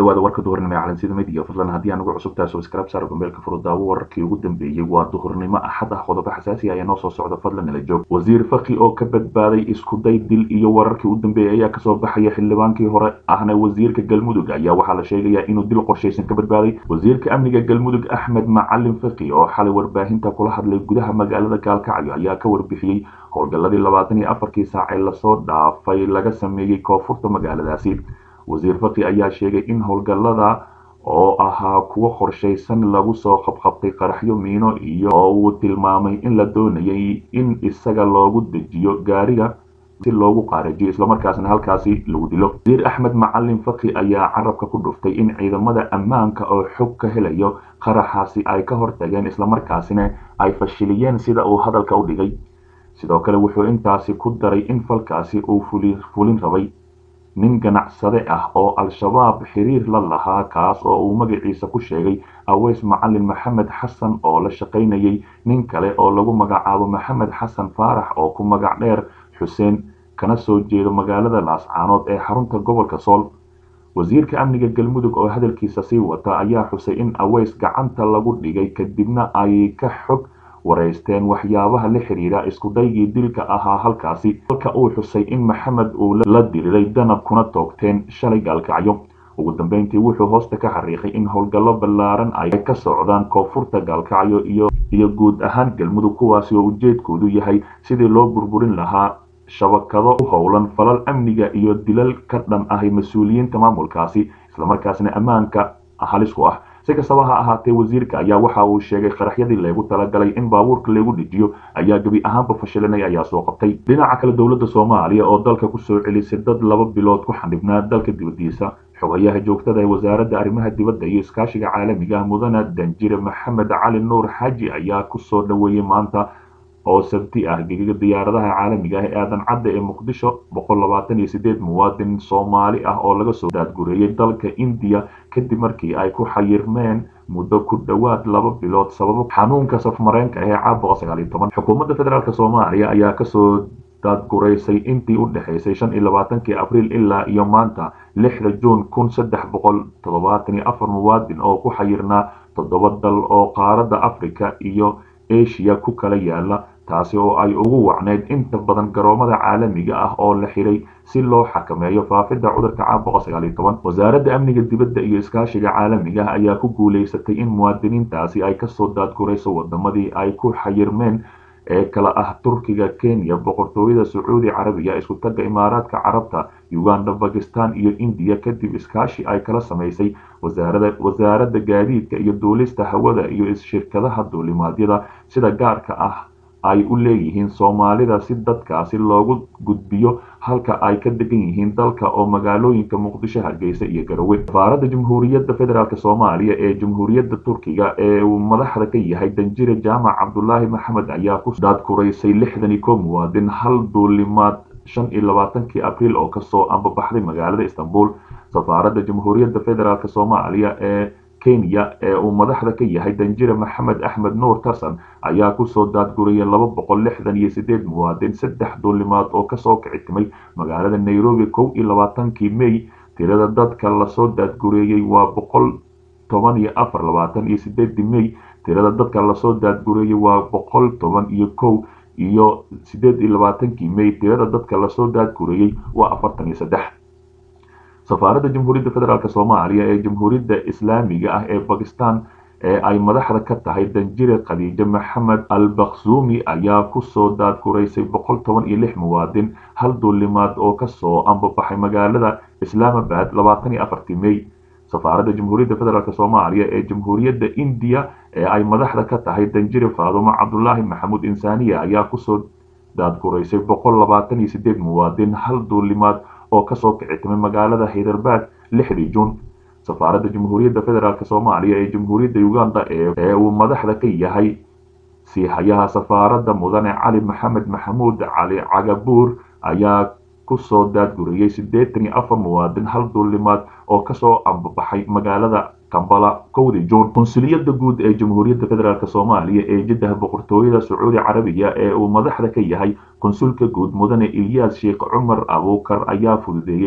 dhawaada warka duhurnimo ee calansida midiya fadlan haddii aan ugu cusub tahay subscribe saar gombeelka furudaawo wararkii ugu dambeeyey waa duhurnimo axad ah qodobo xasaasi ayaa noo soo socda fadlan ila joog wasiir faki oo ka badbaaday iskuday dil iyo wararkii u dambeeyey ayaa kasoo baxaya xildhibaankii hore ahna wasiirka galmudug ayaa waxaa la sheegayaa inuu dil qorshaysan ka badbaaday wasiirka amniga galmudug axmed macalin faki oo xalay warbaahinta kula hadlay gudaha magaalada gaalkacyo ayaa ka warbixiyey howlgalladii labaatan iyo afarkii saac ee lasoo dhaafay laga sameeyey koonfurta magaaladaasi wasiir faki ayaa sheegay in howlgallada oo ahaa kuwo qorshaysan lagu soo qabqabtay qaraxyo miino iyo oo uu tilmaamay in la doonayay in isaga loogu dejiyo gaariga si loogu qaarajiyo islamarkaasna halkaasi lagu dilo wasiir axmed macalin faki ayaa carabka ku dhuftay in ciidamada ammaanka oo xog ka helayo qaraxaasi ay ka hortageen islamarkaasina ay fashiliyeen sida uu hadalka u dhigay sidoo kale wuxuu intaasi ku daray in falkaasi uu fulin rabay nin ganacsade ah oo al-shabaab xiriir la lahaa kaas oo uu magaciisa ku sheegay aweys macalin maxamed xasan oo la shaqaynayay nin kale oo lagu magacaabo maxamed xasan faarax oo ku magac dheer xuseen kana soo jeedo magaalada laascaanood ee xarunta gobolka sool wasiirka amniga galmudug oo hadalkiisa sii wata ayaa xusay in aweys gacanta lagu dhigay kadibna ay ka xog wareysteen waxyaabaha la xiriira iskudaygii dilka ahaa halkaasi halka uu xusay in maxamed uu la diriray danab kuna toogteen shalay gaalkacyo ugu dambeyntii wuxuu hoosta ka xariiqay in howlgallo ballaaran ay ka socdaan koonfurta gaalkacyo iyo iyo guud ahaan galmudug kuwaasi oo ujeedkoodu yahay sidii loo burburin lahaa shabakado u howlan falal amniga iyo dilal ka dhan ahay mas-uuliyiinta maamulkaasi islamarkaasna ammaanka halis ku ah si kastaba ha ahaatee wasiirka ayaa waxa uu sheegay qaraxyadii leegu talagalay in baabuurka lagu dejiyo ayaa gebi ahaanba fashilanay ayaa soo qabtay dhinaca kale dowladda soomaaliya oo dalka kusoo celisay dad laba bilood ku xandhibnaa dalka dibadiisa xogayaha joogtada ee wasaaradda arrimaha dibadda iyo iskaashiga caalamiga ah mudane danjire maxamed cali nuur xaaji ayaa kusoo dhoweeyey maanta oo sabti ah gegaga diyaaradaha caalamiga ah ee aadan cadda ee muqdisho boqol labaatan iyo sideed muwaadin soomaali ah oo laga soo daadgureeyey dalka indiya kadib markii ay ku xayirmeen muddo ku dhowaad laba bilood sababo xanuunka safmareenka ah ee caabuqa sagaal iyo toban xukuumadda federaalk soomaaliya ayaa kasoo daadguraysay intii u dhexaysay shan iyo labaatankii abriil ilaa iyo maanta lixda juun kun saddex boqol toddobaatan iyo afar muwaadin oo ku xayirnaa toddoba dal oo qaaradda africa iyo asia ku kala yaala taasi oo ay ugu wacneyd inta badan garoomada caalamiga ah oo la xiray si loo xakameeyo faafidda cudurka caabuqa sagaal iyo toban wasaaradda amniga dibadda iyo iskaashiga caalamiga ah ayaa ku guulaysatay in muwaadiniintaasi ay kasoo daadgurayso wadamadii ay ku xayirmeen ee kala ah turkiga kenya boqortooyada sacuudi carabiya isku tagga imaaraadka carabta uganda bakistan iyo indiya kadib iskaashi ay kala samaysay wasaaradda gaadiidka iyo duulista hawada iyo shirkadaha duulimaadyada sida gaarka ah ay u leeyihiin soomaalida si dadkaasi loogu gudbiyo halka ay ka degan yihiin dalka oo magaalooyinka muqdisho hargeysa iyo garowe safaaradda jamhuuriyadda federaalk soomaaliya ee jamhuuriyadda turkiga ee uu madaxda ka yahay danjire jaamac cabdulaahi maxamed ayaa ku daadkuraysay lixdan iyo kow muwaadin hal duulimaad shan iyo labaatankii abriil oo kasoo ambabaxday magaalada istanbul safaaradda jamhuuriyadda federaalk soomaaliya ee kenya ee uu madaxda ka yahay danjire maxamed axmed nuur tarsan ayaa kusoo daadguriyay laba boqol lixdan iyo sideed muwaadin saddex duulimaad oo kasoo kicitimay magaalada nairobi kow iyo labaatankii may tirada dadka lasoo daadgureeyey waa boqol toban iyo afar labaatan iyo sideedii may tirada dadka lasoo daadgureeyey waa boqol toban iyo kow iyo sideed iyo labaatankii may tirada dadka lasoo daadgureeyey waa afartan iyo saddex safaaradda jamhuuriyadda federaalk soomaaliya ee jamhuuriyadda islaamiga ah ee bakistan ee ay madaxda ka tahay danjire khadiijo maxamed al bakhsuumi ayaa kusoo daadguraysay boqol toban iyo lix muwaadin hal duulimaad oo kasoo ambabaxay magaalada islaamabad labaatan iyo afartii may safaaradda jamhuuriyadda federaalk soomaaliya ee jamhuuriyadda indiya ee ay madaxda ka tahay danjire faadumo cabdulaahi maxamuud insaaniya ayaa kusoo daadguraysay boqol labaatan iyo sideed muwaadin hal duulimaad oo kasoo kicitimay magaalada haydarbaad lixdii juun safaaradda jamhuuriyadda federaalk soomaaliya ee jamhuuriyadda uganda ee uu madaxda ka yahay siihayaha safaaradda mudane cali maxamed maxamuud cali cagabuur ayaa kusoo daadguriyey siddeetan iyo afar muwaadin hal duulimaad oo kasoo ambabaxay magaalada kambala kowdii juun konsuliyadda guud ee jamhuuriyadda federaalk soomaaliya ee jiddah boqortooyada sacuudi carabiya ee uu madaxda ka yahay konsulka guud mudane ilyaas sheekh cumar abuukar ayaa fududeeyey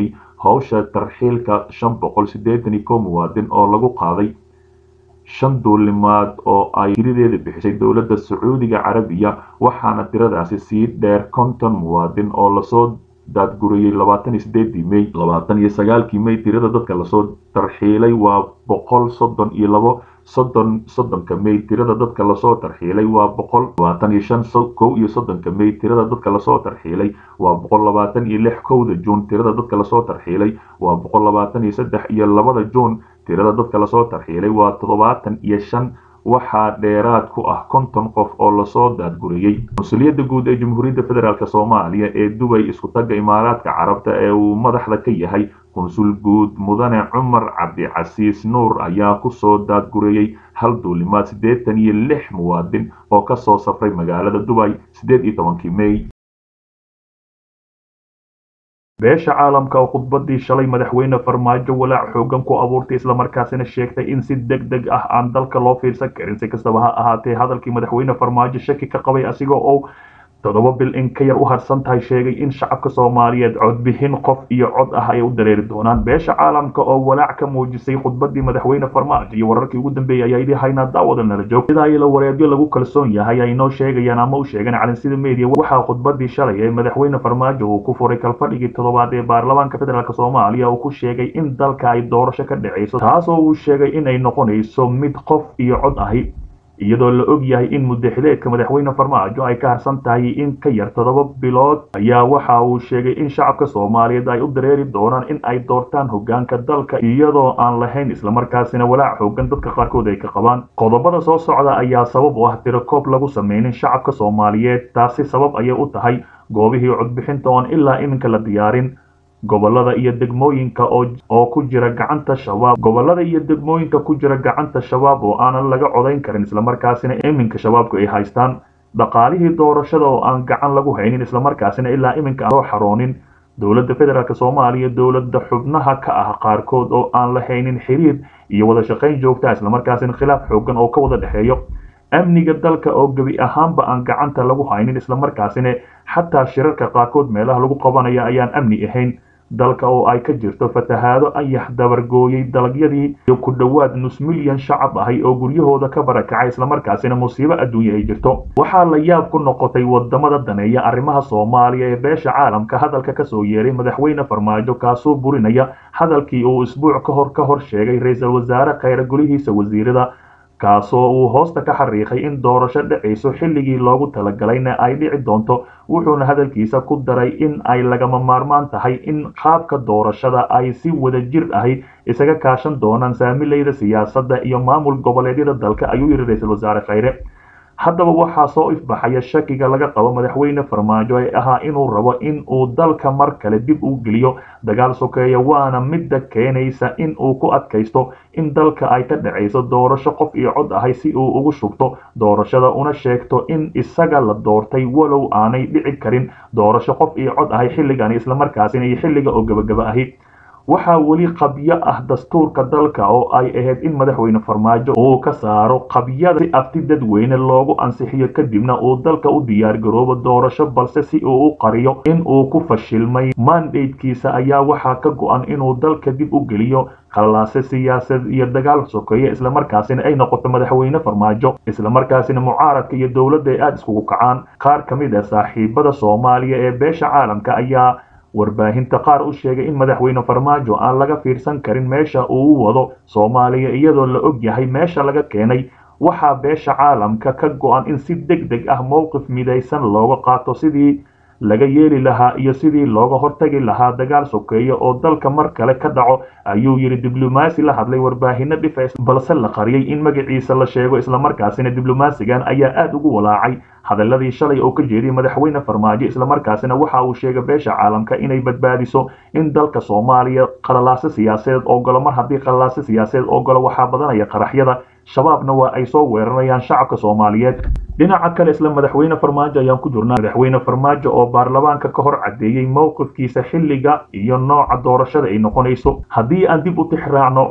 howsha tarxiilka shan boqol siddeetan iyo kow muwaadin oo lagu qaaday shan duulimaad oo ay tiradeeda bixisay dowladda sacuudiga carabiya waxaana tiradaasi sii dheer konton muwaadin oo lasoo daadguriyey labaatan iyo sideedii may labaatan iyo sagaalkii may tirada dadka lasoo tarxiilay waa boqol soddon iyo labo soddon soddonka may tirada dadka lasoo tarxiilay waa boqol labaatan iyo shan kow iyo soddonka may tirada dadka lasoo tarxiilay waa boqol labaatan iyo lix kowda juun tirada dadka lasoo tarxiilay waa boqol labaatan iyo saddex iyo labada juun tirada dadka lasoo tarxiilay waa toddobaatan iyo shan waxaa dheeraad ku ah konton qof oo lasoo daadguriyey mas-uuliyadda guud ee jamhuuriyadda federaalk soomaaliya ee dubay isku tagga imaaraadka carabta ee uu madaxda ka yahay konsul guud mudane cumar cabdicasiis nuur ayaa kusoo daadguriyey hal duulimaad siddeetan iyo lix muwaadin oo kasoo safray magaalada dubay siddeed iyo tobankii may beesha caalamka oo khudbadii shalay madaxweyne farmaajo walaac xoogan ku abuurtay islamarkaasina sheegtay in si deg deg ah aan dalka loo fiirsan karin si kastaba ha ahaatee hadalkii madaxweyne farmaajo shaki ka qabay asigoo oo toddoba bil in ka yar u harsan tahay sheegay in shacabka soomaaliyeed codbixin qof iyo cod ah ay u dareeri doonaan beesha caalamka oo walaac ka muujisay khudbadii madaxweyne farmaajo iyo wararkii ugu dambeeyay ayaa yidhi haynaa daawada nala joog sidaa ilo wareedyo lagu kalsoon yahay ay noo sheegayaan ama u sheegan calansida media waxaa khudbadii shalay ee madaxweyne farmaajo uu ku furay kalfadhigii toddobaad ee baarlamaanka federaalk soomaaliya uu ku sheegay in dalka ay doorasho ka dhacayso taasoo uu sheegay inay noqonayso mid qof iyo cod ahi iyadoo la og yahay in muddaxileedka madaxweyne farmaajo ay ka harsan tahay in ka yar toddoba bilood ayaa waxa uu sheegay in shacabka soomaaliyeed ay u dareeri doonaan in ay doortaan hogaanka dalka iyadoo aan lahayn islamarkaasina walaac xoogan dadka qaarkood ay ka qabaan qodobada soo socda ayaa sabab u ah tirakoob lagu sameynin shacabka soomaaliyeed taasi sabab ayay u tahay goobihii codbixinta oon ilaa iminka la diyaarin gobolada iyo degmooyinka oo ku jira gacanta shabaab gobolada iyo degmooyinka ku jira gacanta shabaab oo aanan laga codayn karin islamarkaasina iminka shabaabku ay haystaan dhaqaalihii doorashada oo aan gacan lagu haynin islamarkaasina ilaa iminka aan soo xaroonin dowladda federaalk soomaaliya dowladda xubnaha ka ah qaarkood oo aan la haynin xiriir iyo wada shaqayn joogta islamarkaasina khilaaf xoogan oo ka wada dhexeeyo amniga dalka oo gebi ahaanba aan gacanta lagu haynin islamarkaasina xataa shirarka qaarkood meelaha lagu qabanaya ayaan amni ahayn dalka oo ay ka jirto fatahaado ayax dabargooyay dalagyadii iyo ku dhowaad nus milyan shacab ahay oo guryahooda ka barakacay islamarkaasina musiibo adduunya ay jirto waxaa la yaab ku noqotay wadamada daneeya arrimaha soomaaliya ee beesha caalamka hadalka kasoo yeeray madaxweyne farmaajo kaasoo burinaya hadalkii uu isbuuc ka hor ka hor sheegay ra-iisul wasaare khayre golihiisa wasiirada kaasoo uu hoosta ka xariiqay in doorasho dhacayso xilligii loogu talagalayna ay dhici doonto wuxuuna hadalkiisa ku daray in ay lagama maarmaan tahay in qaabka doorashada ay si wada jir ahi isaga kaashan doonaan saamilayda siyaasadda iyo maamul goboleedyada dalka ayuu yidhi ra-iisul wasaare khayre haddaba waxaa soo ifbaxaya shakiga laga qabo madaxweyne farmaajo ee ahaa inuu rabo in uu dalka mar kale dib u geliyo dagaal sokeeya waana midda keenaysa in uu ku adkaysto in dalka ay ka dhacayso doorasho qof iyo cod ahay si uu ugu shubto doorashada una sheegto in isaga la doortay walow aanay dhici karin doorasho qof iyo cod ahay xilligani islamarkaasina iyo xilliga oo gebagaba ahi waxaa weli qabyo ah dastuurka dalka oo ay ahayd in madaxweyne farmaajo uu ka saaro qabyada si afti dadweyne loogu ansixiyo kadibna uu dalka u diyaar garoobo doorasho balse si uu u qariyo in uu ku fashilmay mandatekiisa ayaa waxaa ka go-an inuu dalka dib u geliyo khalaase siyaasad iyo dagaal sokeeye islamarkaasina ay noqoto madaxweyne farmaajo islamarkaasina mucaaradka iyo dowladda ay aada iskugu kacaan qaar ka mid ah saaxiibada soomaaliya ee beesha caalamka ayaa warbaahinta qaar u sheegay in madaxweyne farmaajo aan laga fiirsan karin meesha uu u wado soomaaliya iyadoo la og yahay meesha laga keenay waxaa beesha caalamka ka go-an in si deg deg ah mowqif midaysan looga qaato sidii laga yeeli lahaa iyo sidii looga hortagi lahaa dagaal sokeeye oo dalka mar kale ka dhaco ayuu yidhi diblomaasi la hadlay warbaahino dhifeys balse la qariyey in magaciisa la sheego islamarkaasina diblomaasigan ayaa aada ugu walaacay hadaladii shalay oo ka jeediyay madaxweyne farmaajo islamarkaasina waxa uu sheegay beesha caalamka inay badbaadiso in dalka soomaaliya qalalaase siyaasadeed ogolo mar haddii qalalaase siyaasadeed ogolo waxaa badanaya qaraxyada shabaabna waa ay soo weeranayaan shacabka soomaaliyeed dhinaca kale isla madaxweyne farmaajo ayaan ku jirnaa madaxweyne farmaajo oo baarlamaanka ka hor caddeeyey mowqifkiisa xilliga iyo nooca doorashada ay noqonayso haddii aan dib u tixraacno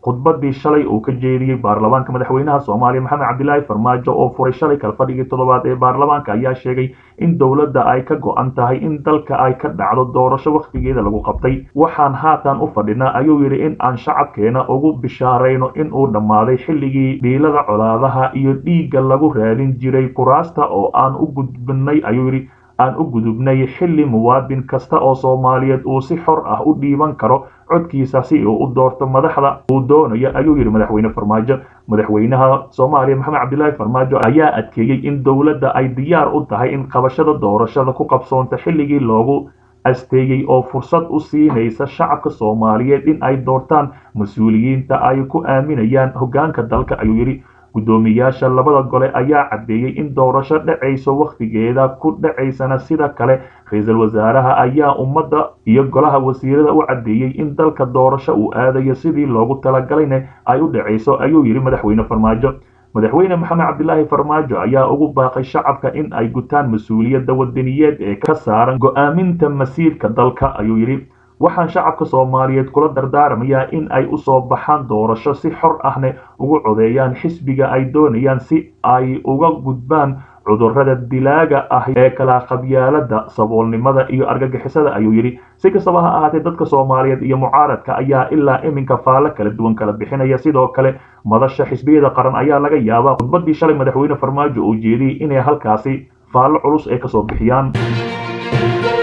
khudbadii shalay uu ka jeediyey baarlamaanka madaxweynaha soomaaliya maxamed cabdilaahi farmaajo oo furay shalay kalfadhigii toddobaad ee baarlamaanka ayaa sheegay in dowladda ay ka go-an tahay in dalka ay ka dhacdo doorasho wakhtigeeda lagu qabtay waxaan haatan u fadhinaa ayuu yidhi in aan shacabkeena ugu bishaarayno in uu dhammaaday xilligii dhiilada colaadaha iyo dhiigga lagu raadin jiray kuraasta oo aan u gudbinay ayuu yidhi aan u gudubnay xilli muwaadin kasta oo soomaaliyeed uu si xor ah u dhiiban karo codkiisa si uu u doorto madaxda uu doonayo ayuu yidhi madaxweyne farmaajo madaxweynaha soomaaliya maxamed cabdilaahi farmaajo ayaa adkeeyey in dowladda ay diyaar u tahay in qabashada doorashada ku qabsoonta xilligii loogu asteeyey oo fursad u siinaysa shacabka soomaaliyeed in ay doortaan mas-uuliyiinta ay ku aaminayaan hoggaanka dalka ayuu yidhi guddoomiyaasha labada gole ayaa caddeeyey in doorasho dhacayso wakhtigeeda ku dhacaysana sida kale ra-iisul wasaaraha ayaa ummadda iyo golaha wasiirada u caddeeyey in dalka doorasho uu aadayo sidii loogu talagalayna ay u dhacayso ayuu yidhi madaxweyne farmaajo madaxweyne maxamed cabdilaahi farmaajo ayaa ugu baaqay shacabka in ay gutaan mas-uuliyadda wadaniyeed ee ka saaran go-aaminta masiirka dalka ayuu yidhi waxaan shacabka soomaaliyeed kula dardaarmayaa in ay u soo baxaan doorasho si xor ahne ugu codeeyaan xisbiga ay doonayaan si ay uga gudbaan cudurrada dilaaga ah ee kala qabyaalada saboolnimada iyo argagixisada ayuu yidhi si kastaba ha ahaatee dadka soomaaliyeed iyo mucaaradka ayaa ilaa iminka faallo kala duwan kala bixinaya sidoo kale madasha xisbiyada qaran ayaa laga yaabaa khudbadii shalay madaxweyne farmaajo uu jeediyey inay halkaasi faallo culus ay kasoo bixiyaan